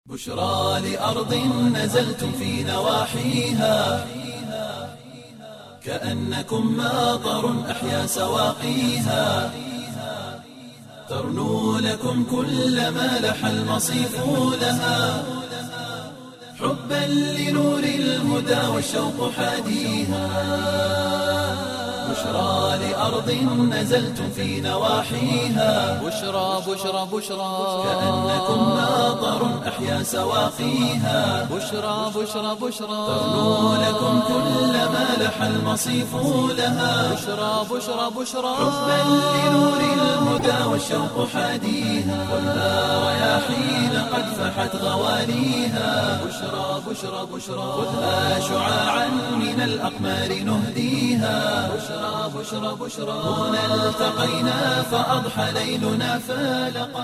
بشرى لأرض نزلتم في نواحيها كأنكم ماطر أحيا سواقيها ترنو لكم كل ما لح المصيف لها حبا لنور الهدى والشوق حاديها بشرى لأرض نزلتم في نواحيها بشرى بشرى بشرى كأنكم ماطر أحيا سواقيها بشرى بشرى بشرى ترنو لكم كل ما لح المصيف لها بشرى بشرى بشرى حبا لنور الهدى والشوق حاديها خذها رياحين قد فحت غواليها بشرى بشرى بشرى خذها شعاعا من الأقمار نهديها بشرى بشرى بشرى هنا التقينا فأضحى ليلنا فالقا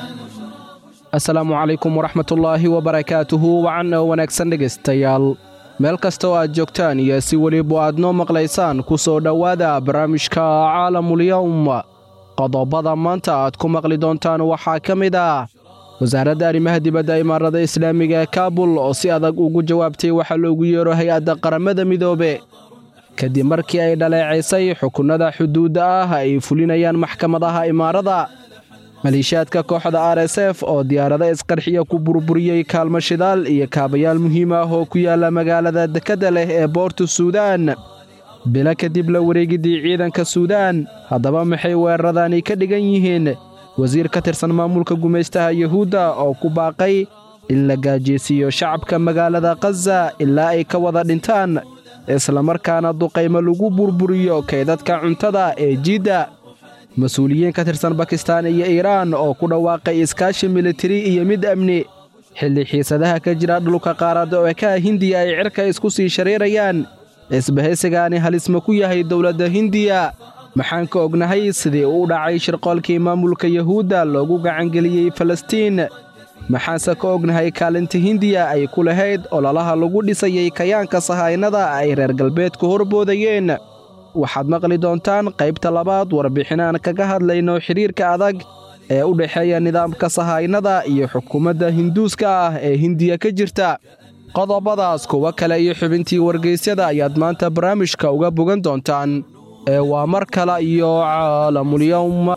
asalaamu calaykum waraxmatullaahi wabarakaatuhu wacan oo wanaagsan dhegaystayaal meel kasta oo aad joogtaan iyo si weliba aad noo maqlaysaan ku soo dhowaada barnaamijka caalamulyowm qodobada maanta aad ku maqli doontaan waxaa ka mid ah wasaaradda arrimaha dibadda imaarada islaamiga ee kaabul oo si adag ugu jawaabtay waxaa loogu yeero hay-adda qaramada midoobe kadib markii ay dhaleecaysay xukunnada xuduudda ah ay fulinayaan maxkamadaha imaarada maleeshiyaadka kooxda r s f oo diyaarado isqarxiya ku burburiyey kaalmo shidaal iyo kaabayaal muhiim ah oo ku yaalla magaalada dekedda leh ee boorta suudaan bilo kadib la wareegiddii ciidanka suudaan haddaba maxay weeraradani ka dhigan yihiin wasiir ka tirsan maamulka gumaystaha yuhuudda oo ku baaqay in la gaajeysiiyo shacabka magaalada khaza ilaa ay ka wada dhintaan islamarkaana duqaymo lagu burburiyo kaydadka cuntada ee jiidda mas-uuliyiin ka tirsan bakistaan iyo iiraan oo ku dhawaaqay iskaashi militari iyo mid amni xilli xiisadaha ka jira dhulka qaaradda oo ekaha hindiya ay cirka isku sii shareerayaan isbahaysigaani halisma ku yahay dowladda hindiya maxaan ka ognahay sidii uu dhacay shirqoolkii maamulka yuhuudda loogu gacangeliyey falastiin maxaanse ka ognahay kaalinta hindiya ay ku lahayd ololaha lagu dhisayay kayaanka sahaynada ay reer galbeedku horboodayeen waxaad maqli doontaan qaybta labaad warbixinaan kaga hadlayno xidhiirka adag ee u dhexeeya nidaamka sahaynada iyo xukuumadda hinduuska ah ee hindiya ka jirta qodobadaas kuwo kale iyo xubintii wargaysyada ayaad maanta barnaamijka uga bogan doontaan ee waa mar kale iyo caalamulyowm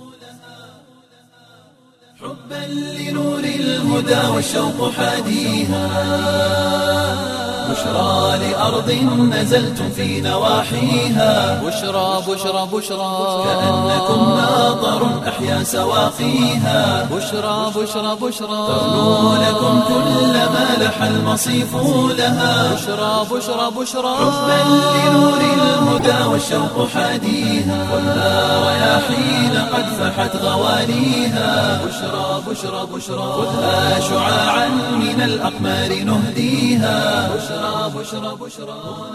حبا لنور الهدى والشوق حاديها بشرى لأرض نزلتم في نواحيها بشرى بشرى بشرى كأنكم ماطر أحيا سواقيها بشرى بشرى بشرى ترنو لكم كل ما لح المصيف لها بشرى بشرى بشرى حبا لنور الهدى والشوق حاديها خذها رياحين قد فحت غواليها بشرى بشرى بشرى خذها شعاعا من الأقمار نهديها بشرى بشرى بشرى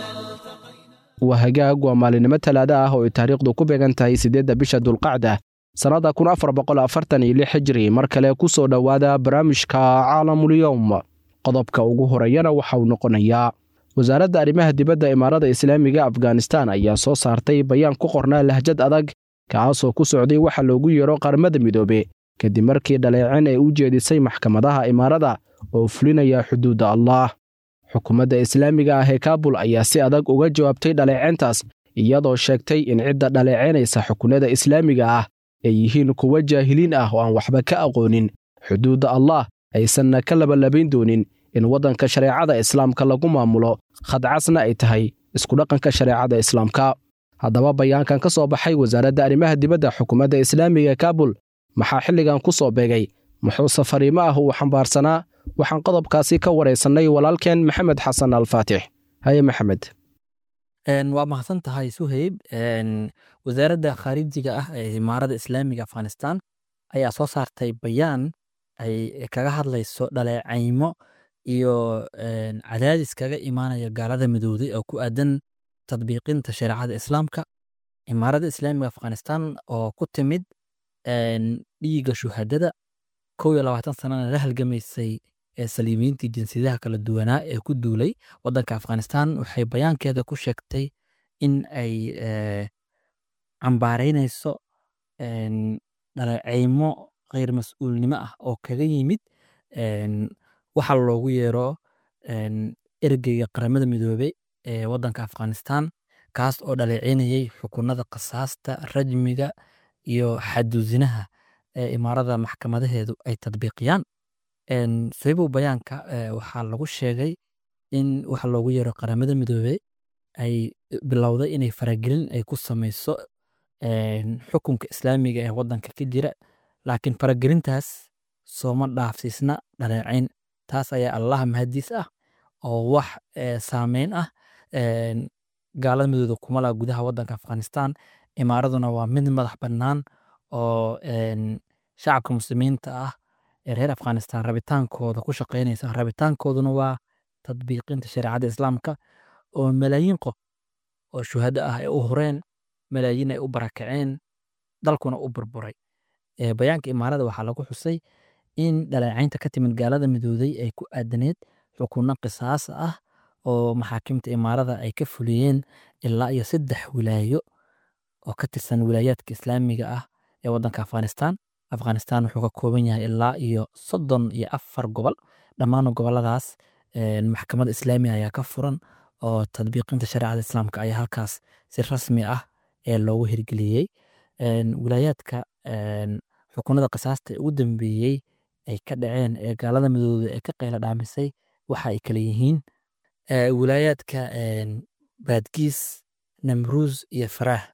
waa hagaag waa maalinimo talaada ah oo ay taariikhdu ku beegan tahay siddeedda bisha dulqacda sannadda kun afar boqol afartan iyo lix hijri mar kale ku soo dhowaada barnaamijka caalamulyowm qodobka ugu horeeyana waxa uu noqonayaa wasaaradda arrimaha dibadda imaarada islaamiga afghanistan ayaa soo saartay bayaan ku qornaa lahjad adag kaasoo ku socday waxa loogu yeero qaramada midoobe kadib markii dhaleecin ay u jeedisay maxkamadaha imaarada oo fulinaya xuduudda allaah xukuumadda islaamiga ah ee kaabul ayaa si adag uga jawaabtay dhaleeceyntaas iyadoo sheegtay in cidda dhaleecaynaysa xukunada islaamiga ah ay yihiin kuwa jaahiliin ah oo aan waxba ka aqoonin xuduudda allah aysanna ka labalabayn doonin in waddanka shareecada islaamka lagu maamulo khadcasna ay tahay iskudhaqanka shareecada islaamka haddaba bayaankan ka soo baxay wasaaradda arrimaha dibadda xukuumadda islaamiga ee kaabul maxaa xilligan ku soo beegay muxuu safariimo ah uu xambaarsanaa waxaan qodobkaasi ka waraysannay walaalkeen maxamed xasan alfaatix haye maxamed waa mahadsan tahay suheyb wasaaradda khaarijiga ah ee imaarada islaamiga afghanistan ayaa soo saartay bayaan ay kaga hadlayso dhaleecaymo iyo cadaadis kaga imaanaya gaalada midowday oo ku aadan tadbiiqinta shareecada islaamka imaarada islaamiga afghanistan oo ku timid dhiiga shuhadada kow iyo labaatan sanana la halgamaysay ee saliimiintii jinsiyadaha kala duwanaa ee ku duulay waddanka afghanistan waxay bayaankeeda ku sheegtay in ay cambaaraynayso dhaleecaymo kheyr mas-uulnimo ah oo kaga yimid waxa loogu yeero een, ergeyga qaramada midoobey ee wadanka afghanistan kaas oo dhaleeceynayay xukunada qasaasta rajmiga iyo xadudinaha ee imaarada maxkamadaheedu ay tadbiiqiyaan Een, sababow bayaanka ee, waxaa lagu sheegay in waxa loogu yeero qaramada midoobey ay bilowday inay faragelin ay ku sameyso een, xukunka islaamiga ee wadanka ka jira laakiin faragelintaas sooma dhaafsiisna dhaleecayn taas ayaa allah mahadiis ah oo wax ee, saameyn ah een, gaalada midooda kuma laha gudaha wadanka afghanistan imaaraduna waa mid madax bannaan oo een, shacabka muslimiinta ah ee reer afghanistan rabitaankooda ku shaqeynaysa rabitaankooduna waa tadbiiqinta shareecada islaamka oo malaayiin qof oo shuhado ah ay u horeen malaayiin ay u barakaceen dalkuna u burburay Ee, bayaanka imaarada waxaa lagu xusay in dhaleecaynta ka timid gaalada midooday ay ku aadaneed xukunno qisaas ah oo maxaakimta imaarada ay ka fuliyeen ilaa iyo saddex wilaayo oo ka tirsan wilaayaadka islaamiga ah ee wadanka afghanistan afghanistan wuxuu ka kooban yahay ilaa iyo soddon iyo afar gobol dhammaan goboladaas een, maxkamad islaamiga ayaa ka furan oo tadbiiqinta shareecada islaamka ayaa halkaas si rasmi ah ee loogu hirgeliyey Een, wilaayaadka een, xukunada qisaasta ee ugu dambeeyey ay ka dhaceen ee gaalada midooda ee ka qayla dhaamisay waxa ay kala yihiin ee, wilaayaadka een, baadgiis namruus iyo faraah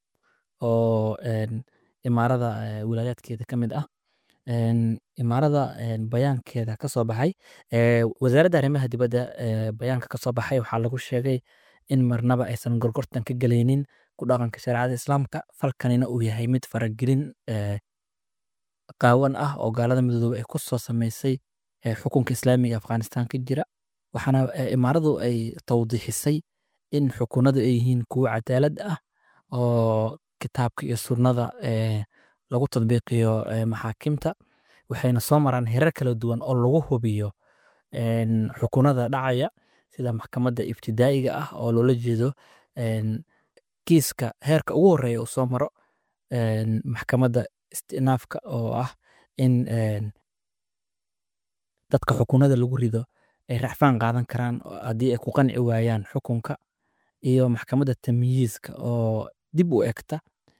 oo een, imaarada ee, wilaayaadkeeda ka mid ah Een, imaarada een, bayaankeeda ka soo baxay ee, wasaaradda arrimaha dibadda ee, bayaanka ka soo baxay waxaa lagu sheegay in marnaba aysan gorgortan ka gelaynin ku dhaqanka shareecada islaamka falkanina uu yahay mid faragelin ee, qaawan ah oo gaalada midoobe ay ku soo sameysay ee, xukunka islaamiga afghanistan ka jira waxaana ee, imaaradu ay tawdiixisay in xukunadu ay yihiin kuwo cadaalad ah oo kitaabka iyo sunnada ee, lagu tadbiiqiyo ee, maxaakimta waxayna soo maraan herar kala duwan oo lagu hubiyo een, xukunada dhacaya sida maxkamadda ibtidaa'iga ah oo loola jeedo een, kiiska heerka ugu horeeya uu soo maro een, maxkamadda istinaafka oo ah in een, dadka xukunada lagu rido ay racfaan qaadan karaan oo haddii ay ku qanci waayaan xukunka iyo maxkamadda tamyiizka oo dib u egta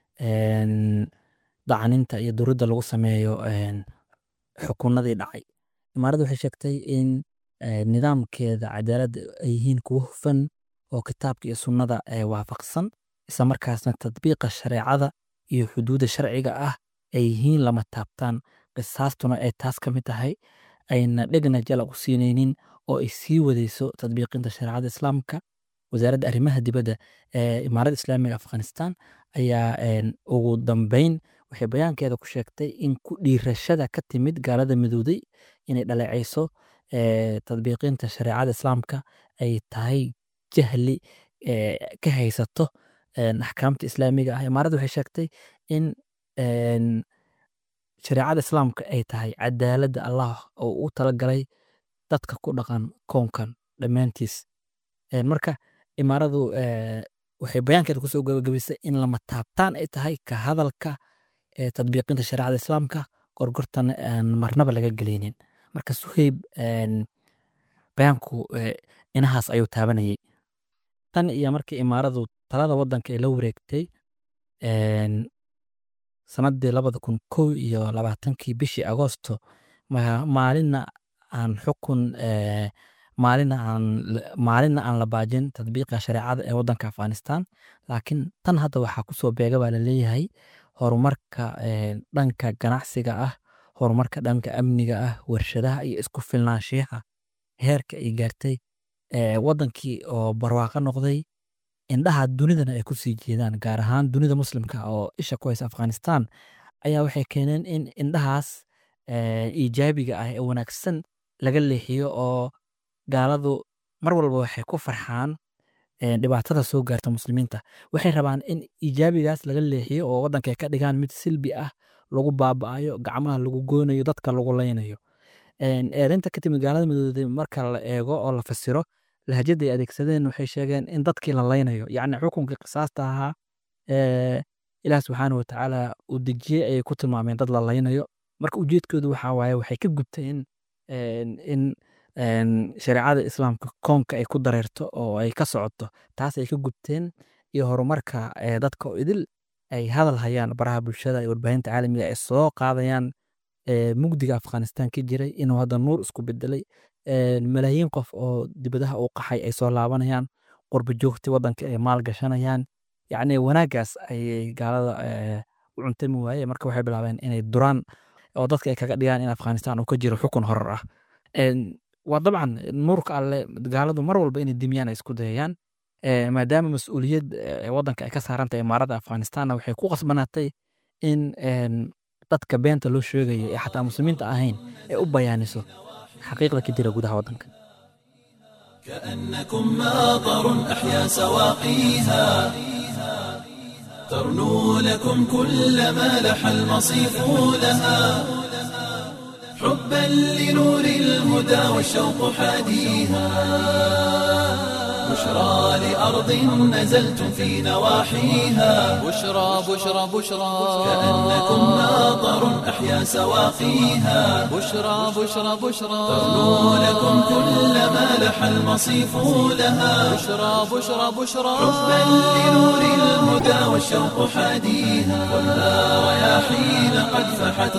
een, dacaninta iyo duridda lagu sameeyo een, xukunadii dhacay imaaradda waxay sheegtay in ee, nidaamkeeda cadaaladda ay yihiin kuwo hufan oo kitaabka iyo sunnada ee waafaqsan isla markaasna tadbiiqa shareecada iyo xuduudda sharciga ah ay yihiin lama taabtaan qisaastuna ay taas ka mid tahay ayna dhegna jala u siinaynin oo ay sii wadayso tadbiiqinta shareecada islaamka wasaaradda arrimaha dibadda ee imaaradda islaamiga afghanistan ayaa een, ugu dambeyn waxay bayaankeeda ku sheegtay in ku dhiirashada ka timid gaalada midowday inay dhaleecayso ee, tadbiiqinta shareecada islaamka ay tahay jahli ee, ka haysato een, axkaamta islaamiga ah imaaradda waxay sheegtay in een, shareecada islaamka ay tahay cadaaladda allah oo u talagalay dadka ku dhaqan koonkan dhammaantiis Een, marka imaaradu ee, waxay bayaankeeda kusoo gabagabisay in lama taabtaan ay tahay ka hadalka ee tadbiiqinta shareecada islaamka gorgortan aan marnaba laga geleynin marka suheyb een, bayaanku ee, inahaas ayuu taabanayay tan iyo markii imaaradu talada wadanka ay la wareegtay een, sanadii labada kun kow iyo labaatankii bishii agoosto ma- maalinna aan xukun ee, maalina aan la- maalinna aan la baajin tadbiiqa shareecada ee wadanka afghanistan laakiin tan hadda waxaa kusoo beega baa laleeyahay horumarka ee, dhanka ganacsiga ah horumarka dhanka amniga ah warshadaha iyo isku filnaanshiyaha heerka ay gaartay ee, wadankii oo barwaaqo noqday indhaha dunidana ay kusii jeedaan gaar ahaan dunida muslimka oo isha ku haysa afghanistan ayaa waxay keeneen in indhahaas ee, iijaabiga ah ee wanaagsan laga leexiyo oo gaaladu mar walba waxay ku farxaan ee, dhibaatada soo gaarta muslimiinta waxay rabaan in iijaabigaas laga leexiyo oo wadanka ay ka dhigaan mid silbi ah lagu baaba'ayo gacmaha lagu goonayo dadka lagu leynayo Een, eedaynta ka timid gaalada midooday marka la eego oo la fasiro lahjada ay adeegsadeen waxay sheegeen in dadkii la leynayo yacni xukunkii qisaasta ahaa ee ilaah subxaana watacaala uu dejiyey ayay ku tilmaameen dad la leynayo marka ujeedkoodu waxaa waaye waxay ka gubteen een, in shareecada islaamka koonka ay ku dareerto oo ay ka socoto taas ay ka gubteen iyo horumarka dadka oo idil ay hadal hayaan baraha bulshada iyo warbaahinta caalamiga ay soo qaadayaan mugdiga afghanistan ka jiray inuu hadda nuur isku bedelay malaayiin qof oo dibadaha u qaxay ay soo laabanayaan qurba joogta wadanka ay maal gashanayaan yacni wanaaggaas ayay gaalada u cuntami waaye marka waxay bilaabeen inay duraan oo dadka ay kaga dhigaan in afghanistan uu ka jiro xukun horor ah waa dabcan nuurka alle gaaladu mar walba inay dimiyaan ay isku dayayaan maadaama mas-uuliyad wadanka ay ka saarantahay imaarada afghanistanna waxay ku qasbanaatay in dadka beenta loo sheegayo ee xataa muslimiinta ahayn ay u bayaaniso xaqiiqda ka jira gudaha wadanka كأنكم ماطر أحيا سواقيها ترنو لكم كل ما لح المصيف لها حبا لنور الهدى والشوق حاديها بشرى لأرض نزلتم في نواحيها بشرى بشرى بشرى كأنكم ماطر أحيا سواقيها بشرى بشرى بشرى ترنو لكم كل ما لح المصيف لها بشرى بشرى بشرى حبا لنور الهدى والشوق حاديها خذها رياحين قد فحت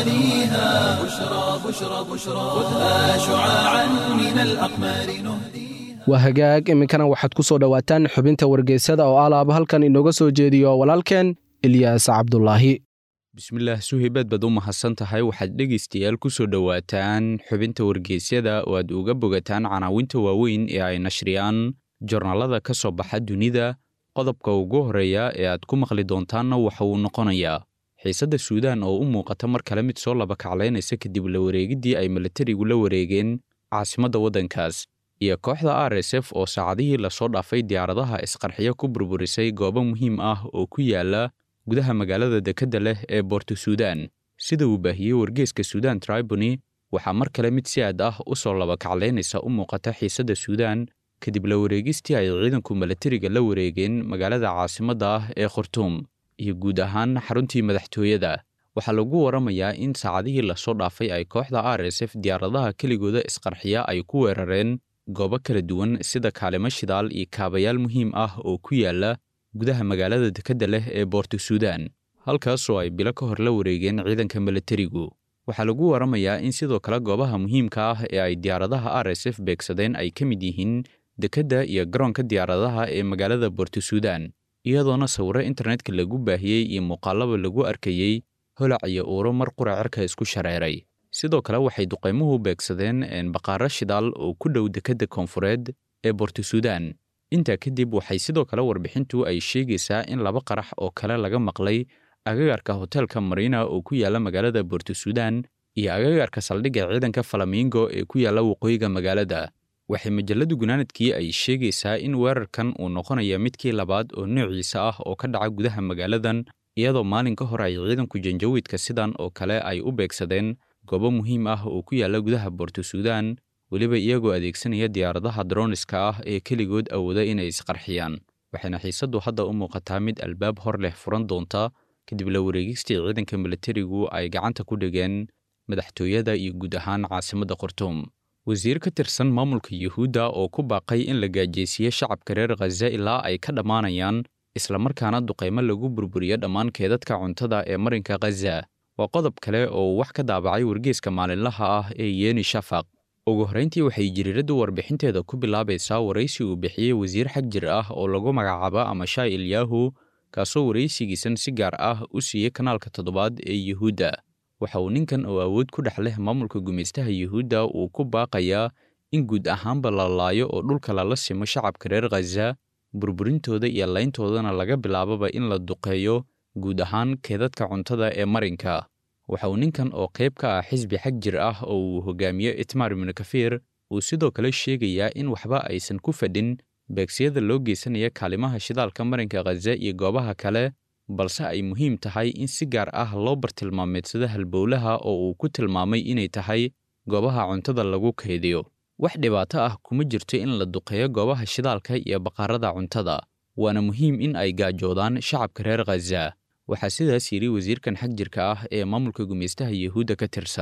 غواليها بشرى بشرى بشرى خذها شعاعا من الأقمار نهديها waa hagaag iminkana waxaad ku soo dhowaataan xubinta wargeysada oo alaaba halkan inooga soo jeediyo walaalkeen ilyaas cabdulaahi bismillaah suhaybaad baad u mahadsan tahay waxaad dhegaystayaal ku soo dhowaataan xubinta wargeysyada oo aad uga bogataan canaawinta waaweyn ee ay nashriyaan jornaalada ka soo baxa dunida qodobka ugu horreeya ee aad ku maqli doontaanna waxa uu noqonayaa xiisadda suudaan oo u muuqata mar kale mid soo laba kaclaynaysa kadib la wareegiddii ay milatarigu la wareegeen caasimadda waddankaas iyo kooxda r s f oo saacadihii lasoo dhaafay diyaaradaha isqarxiyo ku burburisay goobo muhiim ah oo ku yaala gudaha magaalada dekedda leh ee boorto suudaan sida uu baahiyey wargeeska suudaan tribuni waxaa mar kale mid si aad ah u soo laba kaclaynaysa u muuqata xiisadda suudaan kadib la wareegistii ay ciidanku milatariga la wareegeen magaalada caasimadda ah ee khurtuum iyo guud ahaan xaruntii madaxtooyada waxaa lagu waramayaa in saacadihii lasoo dhaafay ay kooxda r s f diyaaradaha keligooda isqarxiya ay ku weerareen goobo kala duwan sida kaalimo shidaal iyo kaabayaal muhiim ah oo ku yaala gudaha magaalada dekedda leh ee boorto suudaan halkaasoo ay bilo ka hor la wareegeen ciidanka milatarigu waxaa lagu waramayaa in sidoo kale goobaha muhiimka ah ee ay diyaaradaha r s f beegsadeen ay ka mid yihiin dekedda iyo garoonka diyaaradaha ee magaalada boorto suudaan iyadoona sawiro internetka lagu baahiyey iyo muuqaalaba lagu arkayey holac iyo uuro mar qura cirka isku shareeray sidoo kale waxay duqaymuhu beegsadeen baqaaro shidaal oo ku dhow dekedda koonfureed ee boorto suudaan intaa kadib waxay sidoo kale warbixintu ay sheegaysaa in laba qarax oo kale laga maqlay agagaarka hoteelka marina oo ku yaala magaalada boorto suudaan iyo agagaarka saldhigga ciidanka falamingo ee ku yaala waqooyiga magaalada waxay majalladu gunaanadkii ay sheegaysaa in weerarkan uu noqonaya midkii labaad oo noociisa ah oo ka dhaca gudaha magaaladan iyadoo maalin ka hor ay ciidanku janjawiidka sidan oo kale ay u beegsadeen goobo muhiim ah oo ku yaala gudaha boorto suudaan weliba iyagoo adeegsanaya diyaaradaha droniska ah ee keligood awooda inay isqarxiyaan waxayna xiisaddu hadda u muuqataa mid albaab hor leh furan doonta kadib la wareegistii ciidanka milatarigu ay gacanta ku dhigeen madaxtooyada iyo guud ahaan caasimadda khartuum wasiir ka tirsan maamulka yuhuudda oo ku baaqay in la gaajeysiiyo shacabka reer khaza ilaa ay ka dhammaanayaan islamarkaana duqaymo lagu burburiyo dhammaan keedadka cuntada ee marinka khaza waa qodob kale oo wax ka daabacay wargeeska maalinlaha ah ee yeeni shafaq ugu horrayntii waxay jiriiraddu warbixinteeda ku bilaabaysaa waraysi uu bixiyey wasiir xag jir ah oo lagu magacaabo amashaai ilyahu kaasoo waraysigiisan si gaar ah u siiyey kanaalka toddobaad ee yuhuudda waxa uu ninkan oo awood ku dhex leh maamulka gumaystaha yuhuudda uu ku baaqayaa in guud ahaanba la laayo oo dhulka lala simo shacabka reer khaza burburintooda iyo layntoodana laga bilaaboba in la duqeeyo guud ahaan keedadka cuntada ee marinka waxa uu ninkan oo qayb ka ah xisbi xag jir ah oo uu hogaamiyo itmar ibnu kafiir uu sidoo kale sheegayaa in waxba aysan ku fadhin beegsiyada loo geysanaya kaalimaha shidaalka marinka khaza iyo goobaha kale balse ay muhiim tahay in si gaar ah loo bartilmaameedsado halbowlaha oo uu ku tilmaamay inay tahay goobaha cuntada lagu kaydiyo wax dhibaato ah kuma jirto in la duqeeyo goobaha shidaalka iyo baqaarada cuntada waana muhiim in ay gaajoodaan shacabka reer khaza waxaa sidaas yidhi wasiirkan xag jirka ah ee maamulka gumaystaha yuhuudda ka tirsan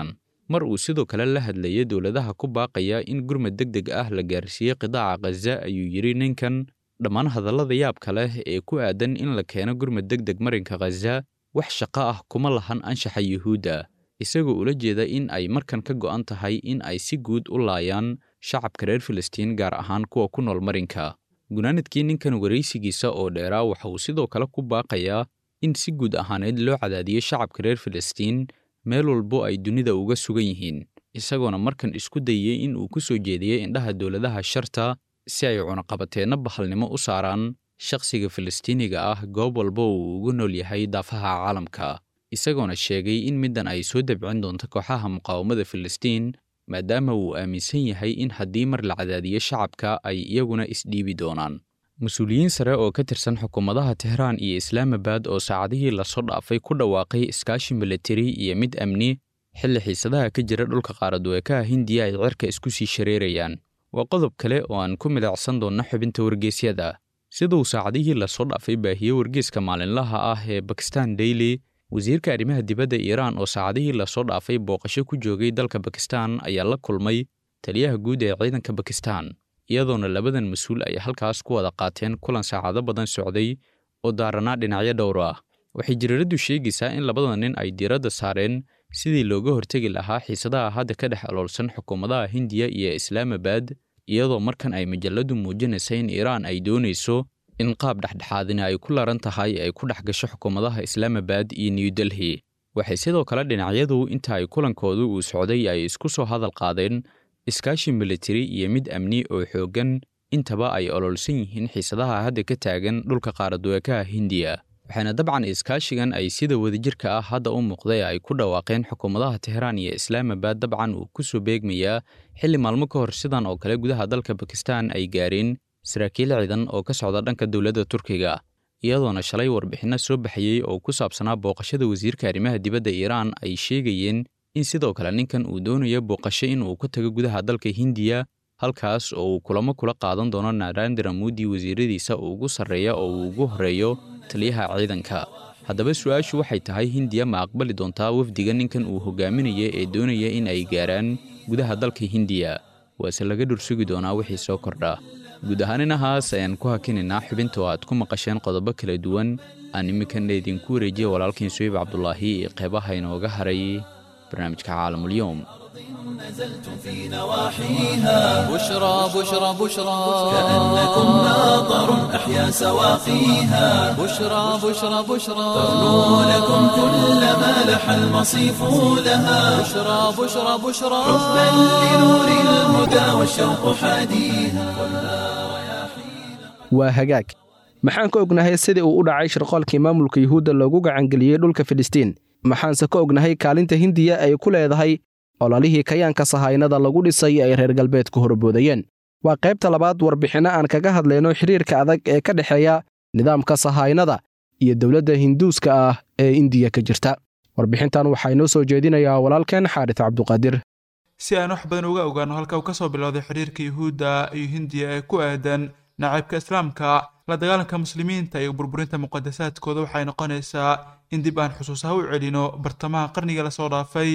mar uu sidoo kale la hadlayay dowladaha ku baaqaya in gurmad deg deg ah la gaarsiiyey qidaaca khaza ayuu yidhi ninkan dhammaan hadallada yaabka leh ee ku aadan in la keeno gurmad deg deg marinka khaza wax shaqo ah kuma lahan anshaxa yuhuudda isagoo ula jeeda in ay markan ka go'an tahay in ay si guud u laayaan shacabka reer filistiin gaar ahaan kuwa ku nool marinka gunaanadkii ninkan waraysigiisa oo dheeraa waxa uu sidoo kale ku baaqayaa in si guud ahaaneed loo cadaadiyo shacabka reer filistiin meel walbo ay dunida uga sugan yihiin isagoona markan isku dayey in uu ku soo jeediyey indhaha dowladaha sharta si ay cunaqabateenno bahalnimo u saaraan shakhsiga filistiiniga ah goob walba uu ugu nool yahay daafaha caalamka isagoona sheegay in middan ay soo dabcin doonto kooxaha muqaawamada filistiin maadaama uu aaminsan yahay in haddii mar la cadaadiyo shacabka ay iyaguna isdhiibi doonaan mas-uuliyiin sare oo ka tirsan xukuumadaha tehraan iyo islaamabad oo saacadihii lasoo dhaafay ku dhawaaqay iskaashi militari iyo mid amni xilli xiisadaha ka jira dhulka qaaraduweekaha hindiya ay cirka isku sii shareerayaan waa qodob kale oo aan ku midacsan doonno xubinta wargeysyada siduu saacadihii lasoo dhaafay baahiye wargeyska maalinlaha ah ee bakistan daily wasiirka arrimaha dibadda iiraan oo saacadihii lasoo dhaafay booqasho ku joogay dalka bakistan ayaa la kulmay taliyaha guud ee ciidanka bakistan iyadoona labadan mas-uul ay halkaas ku wada qaateen kulan saacado badan socday oo daaranaa dhinacyo dhowr ah waxay jiriiraddu sheegaysaa in labada nin ay diiradda saareen sidii looga hortegi lahaa xiisadaha hadda ka dhex aloolsan xukuumadaha hindiya iyo islaamabad iyadoo markan ay majalladdu muujinaysa in iiraan ay doonayso in qaab dhexdhexaadina ay ku laran tahay ay ku dhex gasho xukuumadaha islaamabad iyo new delhi waxay sidoo kale dhinacyadu inta ay kulankoodu uu socday ay isku soo hadal qaadeen iskaashi militari iyo mid amni oo xooggan intaba ay ololsan yihiin xiisadaha hadda ka taagan dhulka qaaraduweekaha hindiya waxaana dabcan iskaashigan ay sida wadajirka ah hadda u muuqday ay ku dhawaaqeen xukuumadaha tehraan iyo islaamabad dabcan uu ku soo beegmayaa xilli maalmo ka hor sidan oo kale gudaha dalka bakistan ay gaareen saraakiil ciidan oo ka socda dhanka dowladda turkiga iyadoona shalay warbixinno soo baxayey oo ku saabsanaa booqashada wasiirka arrimaha dibadda iiraan ay sheegayeen in sidoo kale ninkan uu doonayo booqasho in uu ku tago gudaha dalka hindiya halkaas oo uu kulamo kula qaadan doono narandra mudi wasiiradiisa uu ugu sarreeya oo uu ugu horreeyo taliyaha ciidanka haddaba su-aashu waxay tahay hindiya ma aqbali doontaa wafdiga ninkan uu hogaaminaya ee doonaya in ay gaaraan gudaha dalka hindiya waase laga dhursugi doonaa wixii soo kordha guud ahaan inahaas ayaan ku hakinaynaa xubinta oo aad ku maqasheen qodobo kala duwan aan iminkana idinku wareejiya walaalkiin suyiib cabdulaahi iyo qeybaha inooga haray barnaamijka caalamulyoom نزلت في نواحيها بشرى بشرى بشرى كأنكم ناظر أحيا سواقيها بشرى بشرى بشرى تغنو لكم كل ما لح المصيف لها بشرى بشرى بشرى حبا لنور الهدى والشوق حاديها waa hagaag maxaan ka ognahay sidii uu u dhacay shirqoolkii maamulka yuhuudda loogu gacangeliyey dhulka filistiin maxaanse ka ognahay kaalinta hindiya ay ku leedahay ololihii kayaanka sahaynada lagu dhisay ay reer galbeedku horboodayeen waa qaybta labaad warbixinno aan kaga hadlayno xidhiirka adag ee ka dhexeeya nidaamka sahaynada iyo dowladda hinduuska ah ee indiya ka jirta warbixintan waxaa inoo soo jeedinayaa walaalkeen xaaris cabduqaadir si aan wax badan uga ogaano halka uu ka soo bilowday xidhiirka yuhuudda iyo hindiya ee ku aadan nacaybka islaamka la dagaalanka muslimiinta iyo burburinta muqadasaadkooda waxay noqonaysaa in dib aan xusuusaha u celino bartamaha qarniga lasoo dhaafay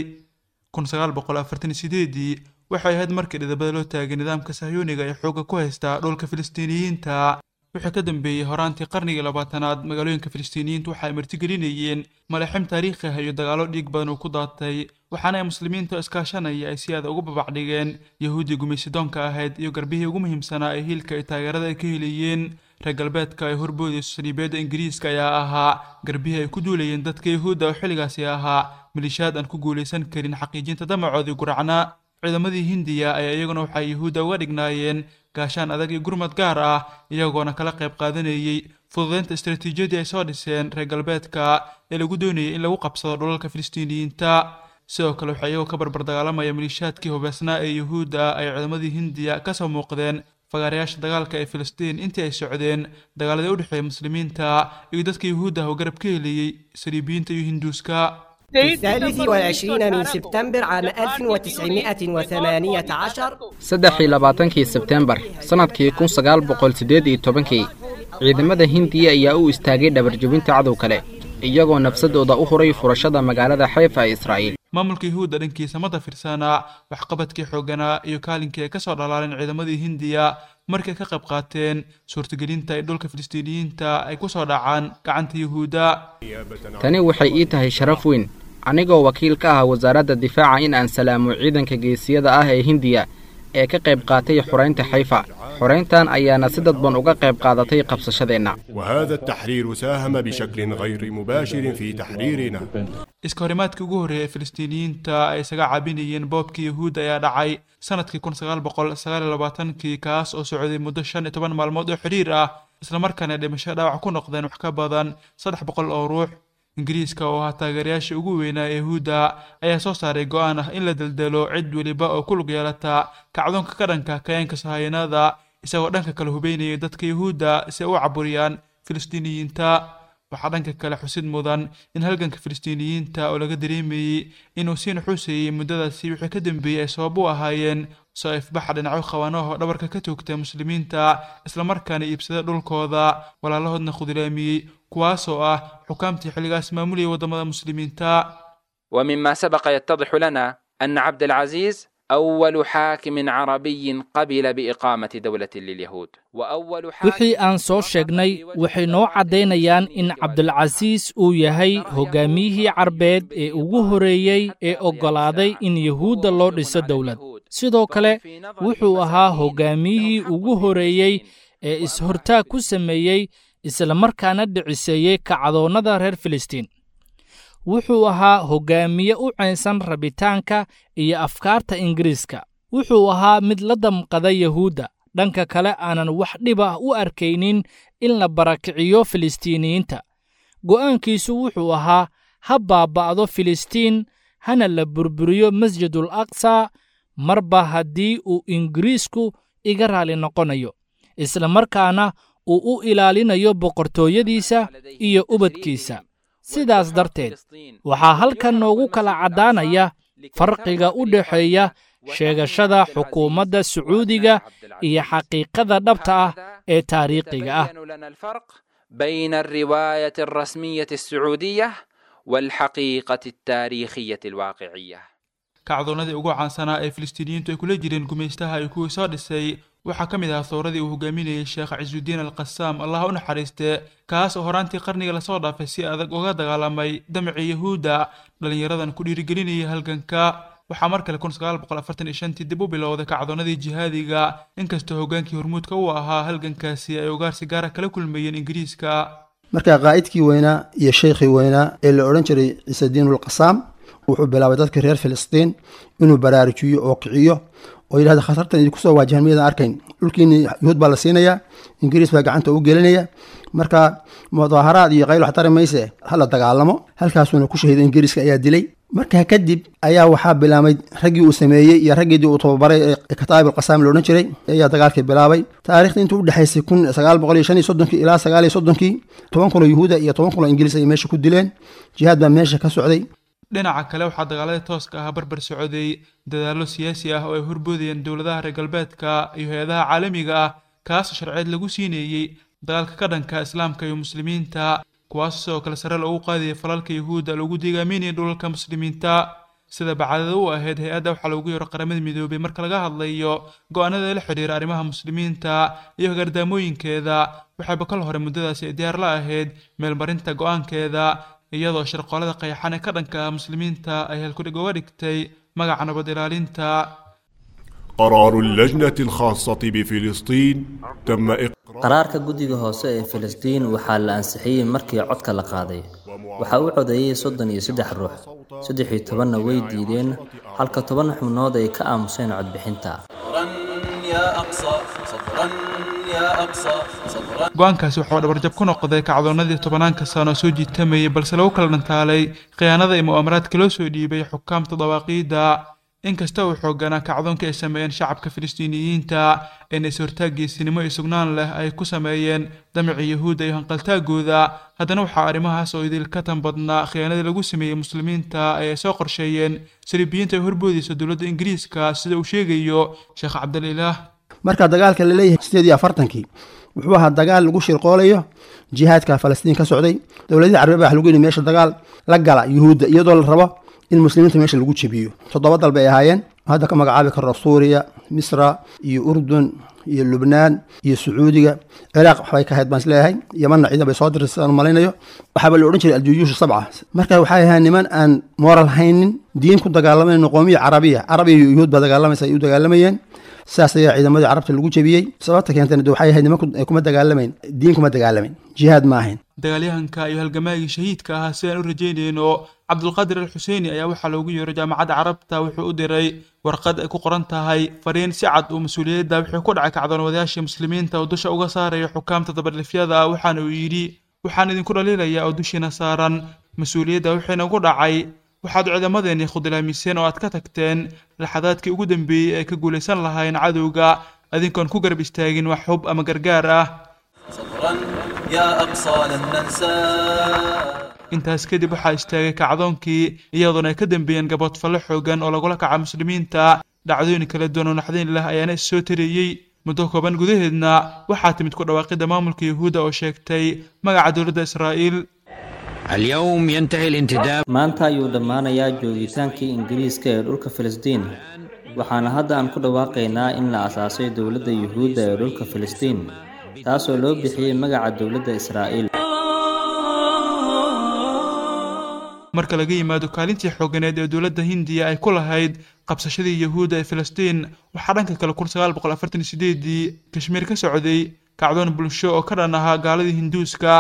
ii waxay ahayd markii dhidabada loo taagay nidaamka sahyuuniga ee xoogga ku haysta dhulka filistiiniyiinta wixii ka dambeeyey horaantii qarnigii labaatanaad magaalooyinka filistiiniyiintu waxa ay martigelinayeen malaxim taariikhi ah iyo dagaallo dhiig badan uu ku daatay waxaana ay muslimiinta iskaashanaya ay si aada ugu babacdhigeen yahuuddii gumaysidoonka ahayd iyo garbihii ugu muhiimsanaa ee hiilka iyo taageerada ay ka helayeen reer galbeedka ay horboodayso saliibeedda ingiriiska ayaa ahaa garbihii ay ku duulayeen dadka yahuudda oo xilligaasi ahaa malishaad aan ku guulaysan karin xaqiijinta damacoodii guracna ciidamadii hindiya ayaa iyaguna waxay yahuudda uga dhignaayeen gaashaan adag iyo gurmad gaar ah iyagoona kala qayb qaadanayey fududeynta istaraatiijiyadii ay soo dhiseen reer galbeedka ee lagu doonayay in lagu qabsado dhulalka filistiiniyiinta sidoo kale waxaa iyagoo ka barbar dagaalamaya maliishaadkii hubeysnaa ee yahuudda ay ciidamadii hindiya kasoo muuqdeen fagaarayaasha dagaalka ee filistiin intii ay socdeen dagaaladii u dhexeeya muslimiinta iyo dadka yahuudda ah oo garab ka helayey saliibiyiinta iyo hinduuska في الثالث والعشرين من سبتمبر عام 1918 saddex iyo labaatankii sebteembar sannadkii kun sagaal boqol siddeed iyo tobankii ciidamada hindiya ayaa u istaagay dhabarjebinta cadow kale iyagoo nafsadooda u huray furashada magaalada xayfa ee israa'iil maamulka yuhuudda dhankiisa ma dafirsanaa waxqabadkii xooganaa iyo kaalinkii ay kasoo dhalaaleen ciidamadii hindiya markay ka qayb qaateen suurtagelinta ay dhulka filistiiniyiinta ay kusoo dhacaan gacanta yuhuudda tani waxay ii tahay sharaf weyn anigoo wakiil ka ah wasaaradda difaaca in aan salaamo ciidanka geesiyada ah ee hindiya ee ka qayb qaatay xoraynta xayfa xorayntan ayaana si dadban uga qayb qaadatay qabsashadeenna وهذا التحرير ساهم بشكل غير مباشر في تحريرنا iska horimaadkii ugu horreeyay ee filistiiniyiinta ay isaga caabinayeen boobkii yuhuudda ayaa dhacay sanadkii kun sagaal boqol sagaal iyo labaatankii kaas oo socday muddo shan iyo toban maalmood oo xidhiir ah islamarkaana dhimasho dhaawac ku noqdeen wax ka badan saddex boqol oo ruux ingiriiska oo ahaa taageerayaashii ugu weynaa ee yuhuudda ayaa soo saaray go-aan ah in la deldelo cid weliba oo ku lug yeelata kacdoonka ka dhanka kayaanka sahayanada isagoo dhanka kale hubeynayay dadka yuhuudda si ay u caburiyaan filistiiniyiinta waxaa dhanka kale xusid mudan in halganka filistiiniyiinta oo laga dareemayey inuu sii nuxuusayey muddadaasi wixii ka dambeeyey ay sabab u ahaayeen soo ifbaxa dhinacyo khawaanaho dhabarka ka toogta muslimiinta islamarkaana iibsada dhulkooda walaalahoodna khudlaamiyey kuwaasoo ah xukaamtii xilligaas maamulayay waddamada muslimiinta ومما سبق يتضح لنا أن عبد العزيز أول حاكم عربي قبل بإقامة دولة لليهود وأول حاكم wixii aan soo sheegnay waxay noo caddaynayaan in cabdilcasiis uu yahay hogaamiyihii carbeed ee ugu horeeyey ee oggolaaday in yuhuudda loo dhiso dowlad sidoo kale wuxuu ahaa hogaamiyihii ugu horeeyey ee is-hortaag ku sameeyey islamarkaana dhiciseeyey kacdoonnada reer filistiin wuxuu ahaa hogaamiye u caynsan rabitaanka iyo afkaarta ingiriiska wuxuu ahaa mid la damqada yuhuudda dhanka kale aanan wax dhib ah u arkaynin in la barakiciyo filistiiniyiinta go'aankiisu wuxuu ahaa ha baaba'do filistiin hana la burburiyo masjidul aqsa marba haddii uu ingiriisku iga raali noqonayo islamarkaana uu u ilaalinayo boqortooyadiisa iyo ubadkiisa sidaas darteed waxaa halkan noogu kala caddaanaya farqiga u dhexeeya sheegashada xukuumadda sacuudiga iyo xaqiiqada dhabta ah ee taariikhiga ah بين الرواية الرسمية السعودية والحقيقة التاريخية الواقعية kacdoonnadii ugu caansanaa ee filistiiniyiintu ay kula jireen gumaystaha iyo kuwii soo dhisay waxaa ka mid ahaa thowradii uu hogaaminayay sheekh cisuudiin alqasaam allah u naxariiste kaas oo horaantii qarniga lasoo dhaafay si adag uga dagaalamay damacii yahuudda dhallinyaradan ku dhiirigelinayay halganka waxaa mar kale kun sagaal boqol afartan iyo shantii dib u bilowday kacdoonnadii jihaadiga inkastoo hoggaankii hormuudka u ahaa halgankaasi ay ugaarsi gaara kala kulmayeen ingiriiska marka qaa'idkii weynaa iyo sheikhii weynaa ee la odhan jiray ciisediinulqasaam wuxuu bilaabay dadka reer filistiin inuu baraarujiyo oo kiciyo oo yidhahda khatartan idinku soo waajahan miyadan arkayn dhulkiini yuhuud baa la siinayaa ingiriis baa gacanta u gelinaya marka mudaaharaad iyo qayl wax tari mayse hala dagaalamo halkaasuuna ku shahiiday ingiriiska ayaa dilay markaa kadib ayaa waxaa bilaabay raggii uu sameeyey iyo raggiidii uu tababaray ee kataa'ib alqasaam la odhan jiray ayaa dagaalkii bilaabay taarikhda intuu udhexaysay kun sagaal boqol iyo shan iyo soddonkii ilaa sagaal iyo soddonkii toban kun oo yuhuuda iyo toban kun oo ingiriis ayay meesha ku dileen jihaad baa meesha ka socday dhinaca kale waxaa dagaaladii tooska ah barbar socday dadaallo siyaasi ah oo ay horboodayeen dowladaha reer galbeedka iyo hay-adaha caalamiga ah kaasoo sharceed lagu siineeyey dagaalka ka dhanka islaamka iyo muslimiinta kuwaas sidoo kale sare loogu qaadayay falalka yuhuudda lagu digaaminayay dhulalka muslimiinta sida bacdada u ahayd hay-adda waxaa loogu yeero qaramada midoobay marka laga hadlayo go-aanada la xidhiira arrimaha muslimiinta iyo gardaamooyinkeeda waxayba kal hore muddadaasi ay diyaar la ahayd meelmarinta go-aankeeda iyadoo shirqoolada qayaxan ee ka dhanka ah muslimiinta ay halkudhig uga dhigtay magaca nabad ilaalinta قرار اللجنة الخاصة بفلسطين تم إقرار qaraarka guddiga hoose ee filistiin waxaa la ansixiyey markii codka la qaaday waxaa u codeeyey soddon iyo saddex ruux saddex iyo tobanna way diideen halka toban xubnood ay ka aamuseen codbixinta go-aankaasi waxuu dhabarjab ku noqday kacdoonnadii tobanaanka sano soo jiitamayay balse lagu kala dhantaalay khiyaanada iyo mu'aamaraadka loo soo dhiibay xukaamta dawaaqiidda inkasta uu xooganaa kacdoonka ay sameeyeen shacabka filistiiniyiinta een is-hortaag geesinimo iyo sugnaan leh ay ku sameeyeen damicii yahuudda iyo hanqaltaagooda haddana waxaa arrimahaas oo idil ka tan badnaa khiyaanadii lagu sameeyey muslimiinta ee ay soo qorsheeyeen saliibiyiinta ay horboodayso dowladda ingiriiska sida uu sheegayo sheekh cabdalilaah marka dagaalka la leeyahay sideed iyo afartankii wuxuu ahaa dagaal lagu shirqoolayo jihaadka falastiin ka socday dowladihii carbeed baa wax lagu yidhi meesha dagaal la gala yuhuudda iyadoo la rabo in muslimiinta meesha lagu jebiyo toddoba dal bay ahaayeen hadda ka magacaabi karo suuriya misra iyo urdun iyo lubnaan iyo sacuudiga ciraaq waxbay ka ahayd baan isleeyahay yamanna ciidan bay soo dirtay sidaan malaynayo waxaaba la odhan jiray aljuyuushu sabca marka waxay ahayd niman aan moral haynin diin ku dagaalamayno qoomiya carabiya carabiya iyo yuhuud baa dagaalamaysa ay u dagaalamayeen saas ayaa ciidamadii carabta lagu jebiyey sababta keentana de waxay ahayd niman kuma dagaalamayn diin kuma dagaalamayn jihaad ma ahayn dagaalyahanka iyo halgamaagii shahiidka ahaa sidaan u rajaynayno cabdulqaadir al xuseini ayaa waxaa loogu yeeray jaamacadda carabta wuxuu u diray warqad ay ku qoran tahay fariin si cad uu mas-uuliyadda wixii ku dhacay kacdoonwadayaashii muslimiinta oo dusha uga saaraya xukaamta dabadhifyada waxaana uu yidhi waxaan idinku dhaliilayaa oo dushiina saaran mas-uuliyadda wixiina ugu dhacay waxaad ciidamadeennii khudlaamiseen oo aad ka tagteen laxadaadkii ugu dambeeyey ee ka guulaysan lahayn cadowga adinkoon ku garab istaagin wax hub ama gargaar ah intaas kadib waxaa istaagay kacdoonkii iyadoona ay ka dambeeyeen gaboodfallo xoogan oo lagula kaca muslimiinta dhacdooyin kala duwan oo naxdayn lah ayaana is soo tareeyey muddo kooban gudaheedna waxaa timid ku dhawaaqidda maamulka yuhuudda oo sheegtay magaca dowladda israa'iil maanta ayuu dhammaanayaa joogitaankii ingiriiska ee dhulka filistiin waxaana hadda aan ku dhawaaqaynaa in la asaasay dowladda yuhuudda ee dhulka filistiin taasoo loo bixiyey magaca dowladda israa'iil marka laga yimaado kaalintii xooganeed ee dowladda hindiya ay ku lahayd qabsashadii yuhuudda ee filistiin waxaa dhanka kale kun sagaal boqol afartan iyo sideedii kashmiir ka socday kacdoon bulsho oo ka dhan ahaa gaaladii hinduuska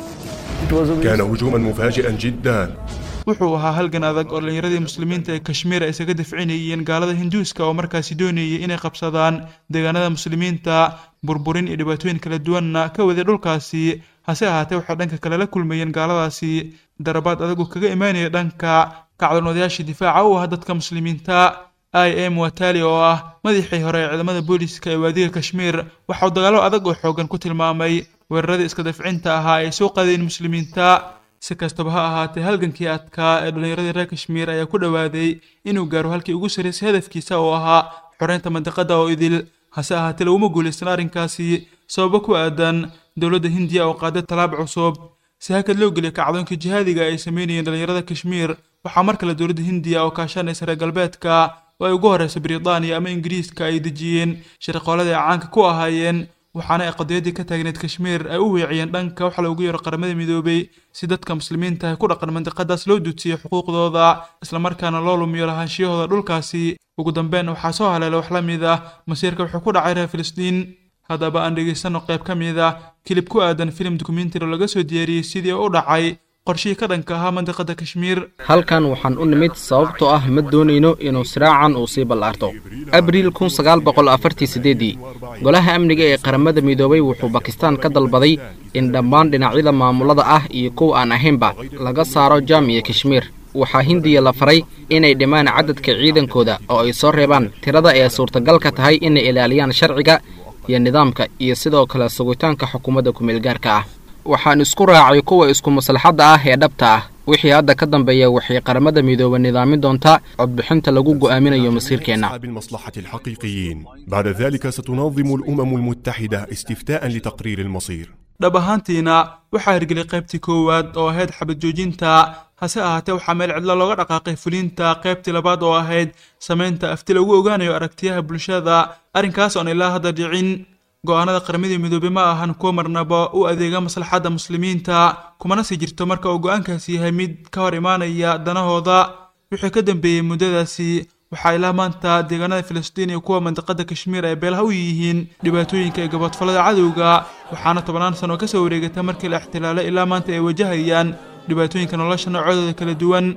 كان هجوما مفاجئا جدا wuxuu ahaa halgan adag oo dhallinyaradii muslimiinta ee kashmiir ay isaga dafcinayeen gaalada hinduuska oo markaasi doonayay inay qabsadaan deegaanada muslimiinta burburin iyo dhibaatooyin kala duwanna ka waday dhulkaasi hase ahaatee waxay dhanka kale la kulmayeen gaaladaasi darabaad adagu kaga imaanaya dhanka kacdoonwadayaashii difaaca u ah dadka muslimiinta i m watali oo ah madaxii hore ee ciidamada booliska ee waadiga kashmiir waxauu dagaalo adag oo xoogan ku tilmaamay weeraradii iska dafcinta ahaa ay soo qaadeen muslimiinta si kastaba ha ahaatee halgankii adkaa ee dhallinyaradii reer kashmiir ayaa ku dhowaaday inuu gaaro halkii ugu sarraysay hadafkiisa oo ahaa xoreynta mandiqada oo idil hase ahaatee laguma guulaysan arrinkaasi sababo ku aadan dowladda hindiya oo qaaday tallaab cusub si hakad loo geliyay kacdoonkii jihaadiga ay sameynayeen dhallinyarada kashmiir waxaa mar kale dowladda hindiya oo kaashanaysa reer galbeedka oo ay ugu horreysa britaniya ama ingiriiska ay dejiyeen shirqooladii ay caanka ku ahaayeen waxaana ay qadiyaddii ka taagneed kashmiir ay u weeciyeen dhanka waxa loogu yeero qaramada midoobay si dadka muslimiinta ah ku dhaqan mandiqadaas loo duujiyo xuquuqdooda islamarkaana loo lumiyo lahaanshiyahooda dhulkaasi ugu dambeyn waxaa soo haleela wax la mid ah masiirka wuxuu ku dhacay reer filistiin haddaba aan dhegaysanno qayb ka mid ah kilib ku aadan filim dokumentary oo laga soo diyaariyey sidii u dhacay qorshihii ka dhanka ahaa mandiqada kashmiir halkan waxaan u nimid sababtoo ah ma doonayno inuu siraacan uu sii ballaarto abriil kun sagaal boqol afartii siddeeddii golaha amniga ee qaramada midoobay wuxuu bakistaan ka dalbaday in dhammaan dhinacyada maamulada ah iyo kuwa aan ahaynba laga saaro jaam iyo kashmiir waxaa hindiya la faray inay dhimaan cadadka ciidankooda oo ay soo reebaan tirada ee suurtagalka tahay inay ilaaliyaan sharciga iyo nidaamka iyo sidoo kale sugitaanka xukuumadda kumeelgaarka ah waxaan isku raacay kuwa isku maslaxadda ah ee dhabta ah wixii hadda ka dambeeya waxay qaramada midooba nidaamin doontaa codbixinta lagu go'aaminayo masiirkeenna أصحاب المصلحة الحقيقيين بعد ذلك ستنظم الأمم المتحدة استفتاء لتقرير المصير dhab ahaantiina waxaa hirgeliyay qaybtii koowaad oo ahayd xabad joojinta hase ahaatee waxaa meel cidlo looga dhaqaaqay fulinta qaybtii labaad oo ahayd samaynta afti lagu ogaanayo aragtiyaha bulshada arrinkaas oon ilaa hadda dhicin go'aanada qaramadii midoobey ma ahan kuwa marnaba u adeega maslaxadda muslimiinta kumana sii jirto marka uu go'aankaasi yahay mid ka hor imaanaya danahooda wixii ka dambeeyey muddadaasi waxaa ilaa maanta deegaanada filistiin iyo kuwa mandiqada kashmiir ay beelaha u yihiin dhibaatooyinka ee gaboodfallada cadowga waxaana tobannaan sano ka soo wareegata markii la ixtilaalay ilaa maanta ay wajahayaan dhibaatooyinka nolosha noocadooda kala duwan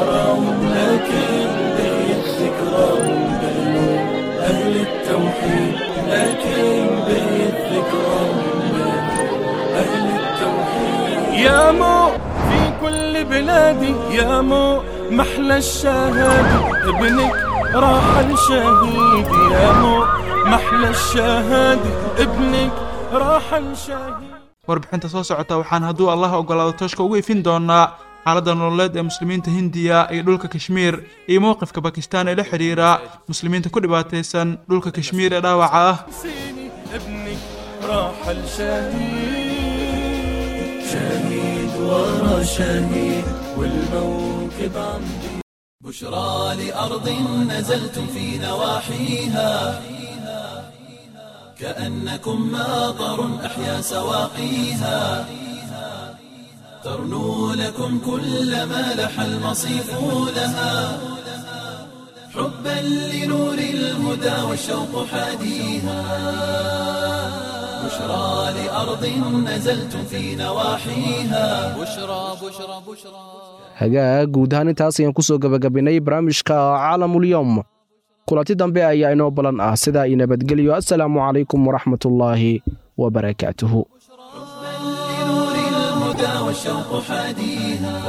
يا مو في كل بلادي يا مو محلى الشهادة ابنك راح الشهيد يا مو محلى الشهادة ابنك راح الشهيد warbixinta soo socota waxaan hadduu allah ogolaado tooshka ugu ifin doonaa xaaladda nololeed ee muslimiinta hindiya iyo dhulka kashmiir iyo mowqifka bakistaan ee la xidhiira muslimiinta ku dhibaataysan dhulka kashmiir ee dhaawaca ah سيني ابنك راح الشهيد شهيد ورا شهيد والموكب عم بشرى لأرض نزلتم في نواحيها كأنكم ماطر أحيا سواقيها ترنو لكم كل ما لح المصيف لها حبا لنور الهدى والشوق حاديها بشرى لأرض نزلتم في نواحيها بشرى بشرى بشرى hagaag guud ahaan intaas ayaan kusoo gabagabaynay barnaamijka caalamulyoom kulanti dambe ayaa inoo balan ah sidaa io nabadgelyo assalaamu calaykum waraxmatullaahi wabarakaatuhu لنور الهدى والشوق حاديها